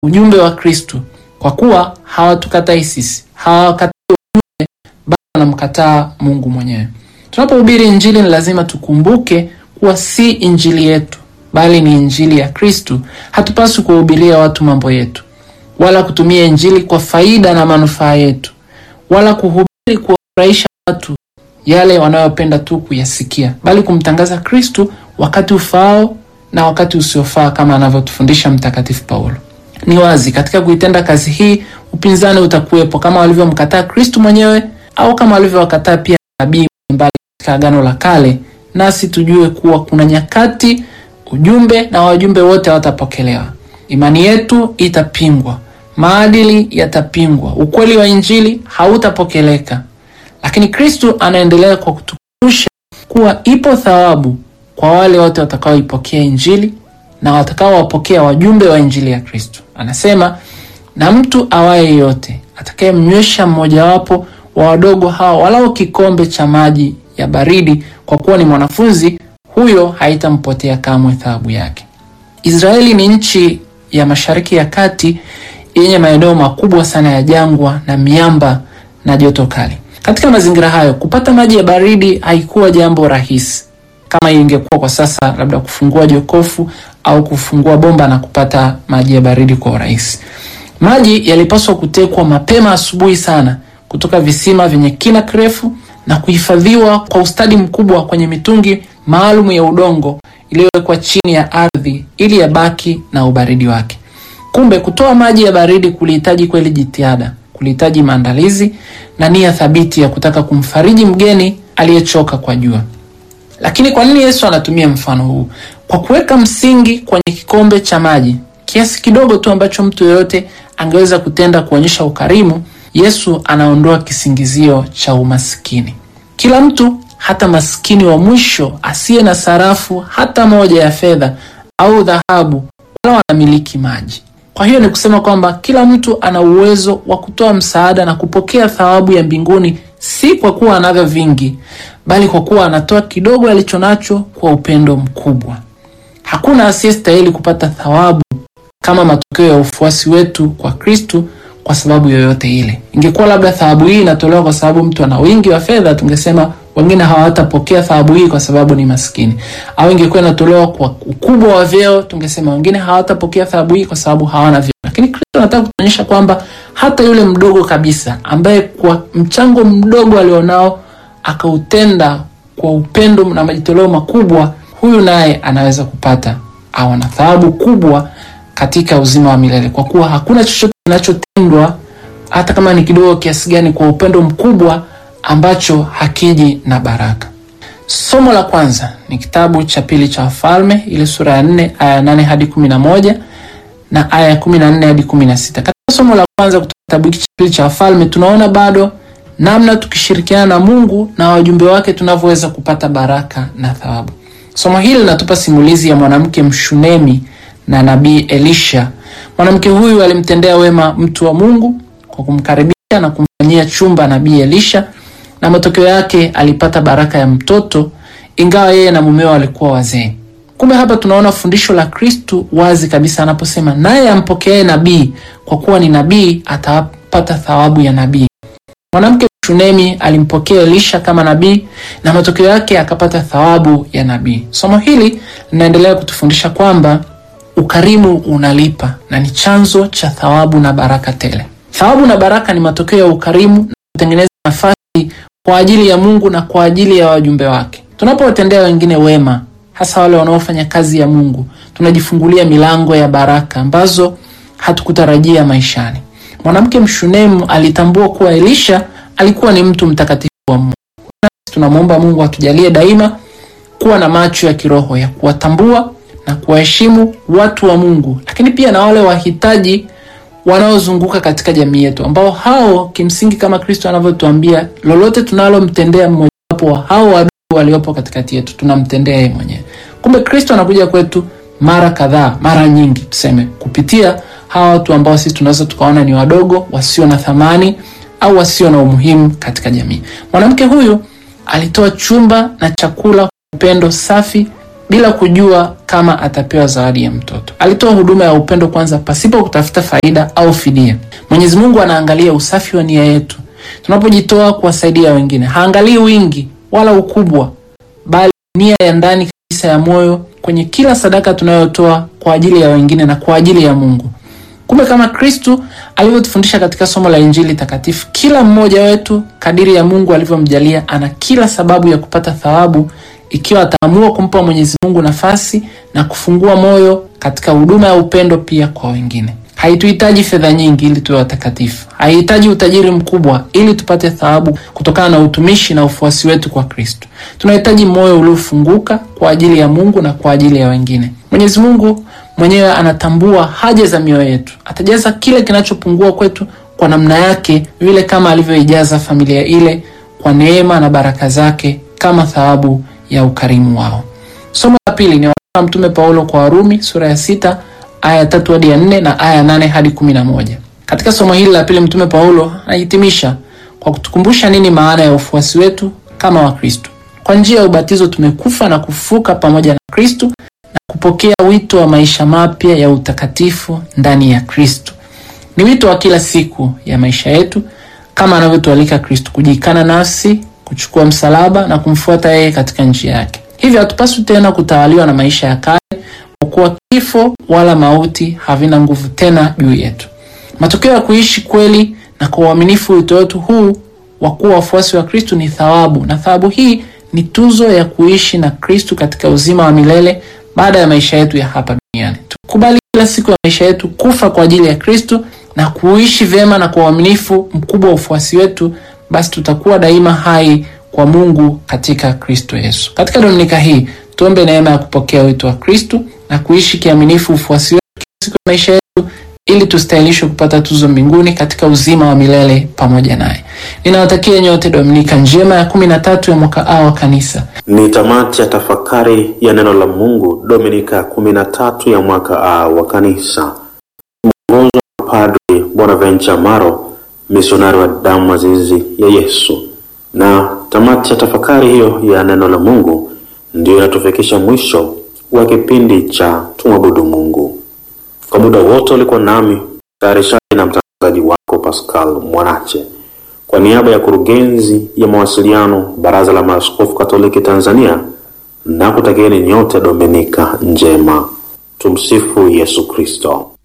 ujumbe wa Kristu, kwa kuwa hawatukatai sisi, hawakatai ujumbe, bali wanamkataa Mungu mwenyewe. Tunapohubiri Injili ni lazima tukumbuke kuwa si injili yetu, bali ni injili ya Kristu. Hatupaswi kuwahubiria watu mambo yetu, wala kutumia injili kwa faida na manufaa yetu, wala kuhubiri kuwafurahisha watu yale wanayopenda tu kuyasikia, bali kumtangaza Kristu wakati ufaao na wakati usiofaa, kama anavyotufundisha Mtakatifu Paulo. Ni wazi katika kuitenda kazi hii upinzani utakuwepo, kama walivyomkataa Kristu mwenyewe au kama walivyowakataa pia nabii mbalimbali katika Agano la Kale. Nasi tujue kuwa kuna nyakati ujumbe na wajumbe wote hawatapokelewa. Imani yetu itapingwa, maadili yatapingwa, ukweli wa injili hautapokeleka. Lakini Kristu anaendelea kwa kutukumbusha kuwa ipo thawabu kwa wale wote watakaoipokea injili na watakaowapokea wajumbe wa injili ya Kristu. Anasema, na mtu awaye yote atakayemnywesha mmojawapo wa wadogo hawa walao kikombe cha maji ya baridi, kwa kuwa ni mwanafunzi, huyo haitampotea kamwe thawabu yake. Israeli ni nchi ya Mashariki ya Kati yenye maeneo makubwa sana ya jangwa na miamba na joto kali. Katika mazingira hayo, kupata maji ya baridi haikuwa jambo rahisi kama ingekuwa kwa sasa, labda kufungua jokofu au kufungua bomba na kupata maji ya baridi kwa urahisi. Maji yalipaswa kutekwa mapema asubuhi sana kutoka visima vyenye kina kirefu na kuhifadhiwa kwa ustadi mkubwa kwenye mitungi maalum ya udongo iliyowekwa chini ya ardhi ili yabaki na ubaridi wake. Kumbe kutoa maji ya baridi kulihitaji kweli jitihada, kulihitaji maandalizi na nia thabiti ya kutaka kumfariji mgeni aliyechoka kwa jua. Lakini kwa nini Yesu anatumia mfano huu? Kwa kuweka msingi kwenye kikombe cha maji, kiasi kidogo tu ambacho mtu yeyote angeweza kutenda kuonyesha ukarimu, Yesu anaondoa kisingizio cha umaskini. Kila mtu, hata maskini wa mwisho asiye na sarafu hata moja ya fedha au dhahabu, wala wanamiliki maji. Kwa hiyo ni kusema kwamba kila mtu ana uwezo wa kutoa msaada na kupokea thawabu ya mbinguni, si kwa kuwa anavyo vingi, bali kwa kuwa anatoa kidogo alichonacho kwa upendo mkubwa. Hakuna asiyestahili kupata thawabu kama matokeo ya ufuasi wetu kwa Kristu kwa sababu yoyote ile. Ingekuwa labda thawabu hii inatolewa kwa sababu mtu ana wingi wa fedha, tungesema wengine hawatapokea thawabu hii kwa sababu ni maskini. Au ingekuwa inatolewa kwa ukubwa wa vyeo, tungesema wengine hawatapokea thawabu hii kwa sababu hawana vyeo. Lakini Kristo anataka kuonyesha kwamba hata yule mdogo kabisa ambaye kwa mchango mdogo alionao akautenda kwa upendo na majitoleo makubwa, huyu naye anaweza kupata au na thawabu kubwa katika uzima wa milele, kwa kuwa hakuna chochote kinachotendwa hata kama ni kidogo kiasi gani, kwa upendo mkubwa ambacho hakiji na baraka. Somo la kwanza ni kitabu cha pili cha Wafalme, ile sura ya nne aya nane hadi kumi na moja na aya ya kumi na nne hadi kumi na sita. Katika somo la kwanza kutoka kitabu hiki cha pili cha Wafalme tunaona bado namna tukishirikiana na Mungu na wajumbe wake tunavyoweza kupata baraka na thawabu. Somo hili linatupa simulizi ya mwanamke Mshunemi na nabii Elisha. Mwanamke huyu alimtendea wema mtu wa Mungu kwa kumkaribisha na kumfanyia chumba nabii Elisha, na matokeo yake alipata baraka ya mtoto, ingawa yeye na mumeo walikuwa wazee. Kumbe hapa tunaona fundisho la Kristu wazi kabisa anaposema, naye ampokeaye nabii kwa kuwa ni nabii atapata thawabu ya nabii. Mwanamke Shunemi alimpokea Elisha kama nabii na matokeo yake akapata thawabu ya nabii. Somo hili linaendelea kutufundisha kwamba ukarimu unalipa na ni chanzo cha thawabu na baraka tele. Thawabu na baraka ni matokeo ya ukarimu na kutengeneza nafasi kwa ajili ya Mungu na kwa ajili ya wajumbe wake. Tunapowatendea wengine wema, hasa wale wanaofanya kazi ya Mungu, tunajifungulia milango ya baraka ambazo hatukutarajia maishani. Mwanamke Mshunemu alitambua kuwa Elisha alikuwa ni mtu mtakatifu wa Mungu. Tunamwomba Mungu atujalie daima kuwa na macho ya kiroho ya kuwatambua na kuwaheshimu watu wa Mungu, lakini pia na wale wahitaji wanaozunguka katika jamii yetu, ambao hao kimsingi, kama Kristo anavyotuambia, lolote tunalomtendea mmojawapo wa hao wadogo waliopo katikati yetu tunamtendea yeye mwenyewe. Kumbe Kristo anakuja kwetu mara kadhaa, mara nyingi tuseme, kupitia hawa watu ambao sisi tunaweza tukaona ni wadogo, wasio na thamani au wasio na umuhimu katika jamii. Mwanamke huyu alitoa chumba na chakula kwa upendo safi bila kujua kama atapewa zawadi ya mtoto. Alitoa huduma ya upendo kwanza, pasipo kutafuta faida au fidia. Mwenyezi Mungu anaangalia usafi wa nia yetu tunapojitoa kuwasaidia wengine. Haangalii wingi wala ukubwa, bali nia ya ndani kabisa ya moyo kwenye kila sadaka tunayotoa kwa ajili ya wengine na kwa ajili ya Mungu. Kumbe kama Kristu alivyotufundisha katika somo la Injili takatifu, kila mmoja wetu kadiri ya Mungu alivyomjalia ana kila sababu ya kupata thawabu ikiwa ataamua kumpa Mwenyezi Mungu nafasi na kufungua moyo katika huduma ya upendo pia kwa wengine. Haituhitaji fedha nyingi ili tuwe watakatifu. Haihitaji utajiri mkubwa ili tupate thawabu kutokana na utumishi na ufuasi wetu kwa Kristo. Tunahitaji moyo uliofunguka kwa ajili ya Mungu na kwa ajili ya wengine. Mwenyezi Mungu mwenyewe anatambua haja za mioyo yetu. Atajaza kile kinachopungua kwetu kwa namna yake, vile kama alivyoijaza familia ile kwa neema na baraka zake kama thawabu ya ukarimu wao. Somo la pili ni wa Mtume Paulo kwa Warumi sura ya sita aya tatu hadi ya nne na aya nane hadi kumi na moja. Katika somo hili la pili Mtume Paulo anahitimisha kwa kutukumbusha nini maana ya ufuasi wetu kama Wakristo. Kwa njia ya ubatizo tumekufa na kufuka pamoja na Kristo na kupokea wito wa maisha mapya ya utakatifu ndani ya Kristo. Ni wito wa kila siku ya maisha yetu kama anavyotualika Kristo, kujikana nafsi, kuchukua msalaba na kumfuata yeye katika njia yake. Hivyo hatupaswi tena kutawaliwa na maisha ya kale kwa kuwa kifo wala mauti havina nguvu tena juu yetu. Matokeo ya kuishi kweli na kwa uaminifu wito wetu huu wa kuwa wafuasi wa Kristu ni thawabu, na thawabu hii ni tuzo ya kuishi na Kristu katika uzima wa milele baada ya maisha yetu ya hapa duniani. Tukubali kila siku ya maisha yetu kufa kwa ajili ya Kristu na kuishi vyema na kwa uaminifu mkubwa wa ufuasi wetu, basi tutakuwa daima hai kwa Mungu katika Kristo Yesu. Katika Dominika hii tuombe neema ya kupokea wito wa Kristu na kuishi kiaminifu ufuasi wetu kila siku ya maisha yetu ili tustahilishwe kupata tuzo mbinguni katika uzima wa milele pamoja naye. Ninawatakia nyote Dominika njema ya kumi na tatu ya mwaka A wa Kanisa. Ni tamati ya tafakari ya neno la Mungu Dominika ya kumi na tatu ya mwaka A wa Kanisa. Mwongozo wa Padri Bonaventure Maro, misionari wa damu azizi ya Yesu. Na tamati ya tafakari hiyo ya neno la Mungu ndiyo inatufikisha mwisho wa kipindi cha tumwabudu Mungu. Kwa muda wote ulikuwa nami mtayarishaji na mtangazaji wako Pascal Mwanache, kwa niaba ya kurugenzi ya mawasiliano Baraza la Maaskofu Katoliki Tanzania, na kutakieni nyote Dominika njema. Tumsifu Yesu Kristo.